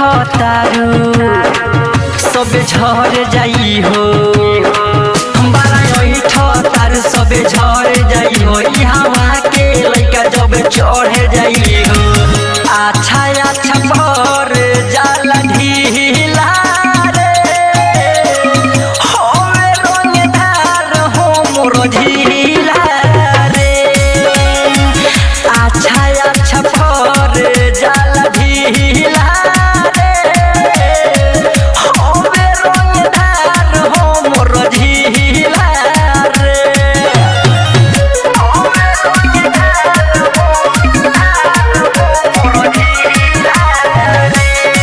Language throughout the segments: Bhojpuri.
तारू सबे झर जाई हो बारा ऐठ तारू सबे झर जाई हो ई हवा के लइका जब चढ़ जाई हो अच्छा अच्छा पर जाला ढीला रे होवे रंगदार हो मोर झीला रे अच्छा अच्छा पर जाला ढीला रे होवे रंगदार हो मोर झीला रे होवे रंगदार हो मोर झीला रे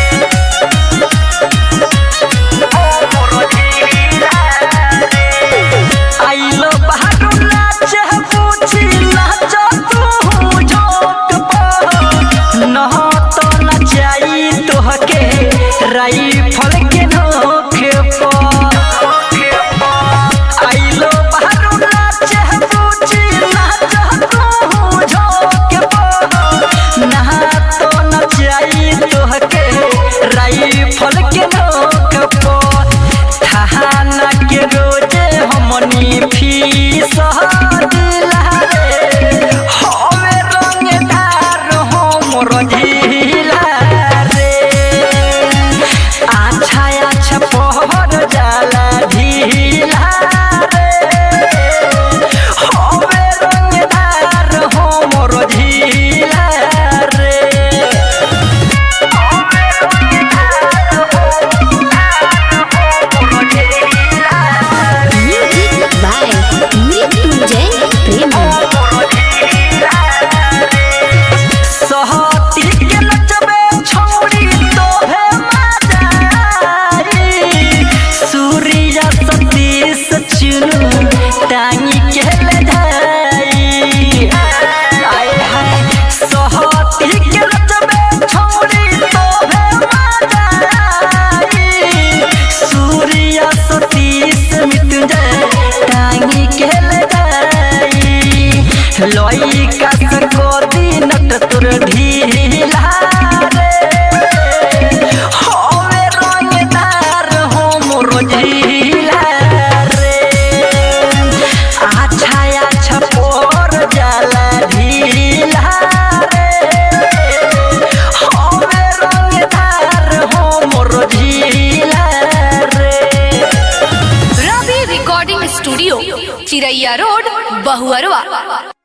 आइलो बहारू नाच पूछी नाच तू झोंक पर न तो नचाई तोहके राइफल के नोख पर आइलो बहारू नाच पूछी नाच तू झोंक पर न तो नचाई तोहके राइफल के नोख पर थाना के रोजे हमनी फीस दिला रे हवे रंगदार हमर झीला रे अच्छा अच्छा पहर जाला ढीला रे हवे रंगदार हमर झीला रे Music by Mrityunjay Premi. सहती के नचबे छोड़ी तोहे मजाई सूर्य सतीश चुनु टांगी के ले जाई आय हाय सहती के नचबे छोड़ी तोहे मजाई सूर्य सतीश मृत्युंजय टांगी के ले जाई लइका से कोदी नट तुर ढीला रे होवे रंगदार हो मोर झीला रे अच्छा अच्छा पोर जाला ढीला रे होवे रंगदार हो मोर झीला रे Ravi recording studio Chiraiya road Bahuarwa